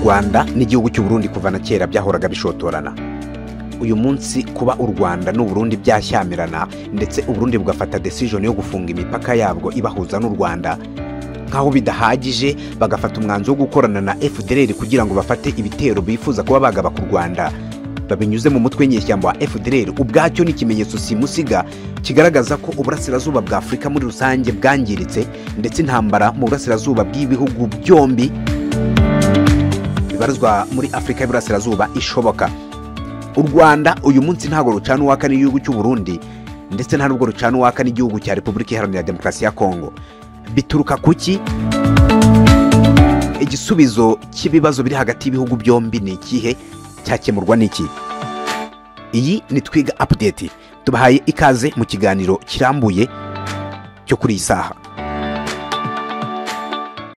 rwanda n'igihugu cy'uburundi kuva na kera byahoraga bishotorana uyu munsi kuba u rwanda n'uburundi byashyamirana ndetse uburundi bugafata desijoni yo gufunga imipaka yabwo ibahuza n'u rwanda nk'aho bidahagije bagafata umwanzuro wo gukorana na fdr kugira ngo bafate ibitero bifuza kuba bagaba ku rwanda babinyuze mu mutwe nyeshyamba wa fdr ubwacyo ni ikimenyetso simusiga kigaragaza ko uburasirazuba bwa afurika muri rusange bwangiritse ndetse intambara mu burasirazuba bw'ibihugu byombi bibarizwa muri afurika y'uburasirazuba ishoboka u rwanda uyu munsi ntabwo rucana uwaka n'igihugu cy'u Burundi ndetse nta nubwo rucana uwaka n'igihugu cya repubulika iharanira demokarasi ya kongo bituruka ku ki igisubizo cy'ibibazo biri hagati y'ibihugu byombi ni ikihe cyakemurwa n'iki iyi ni twiga apudeti tubahaye ikaze mu kiganiro kirambuye cyo kuri iyi saha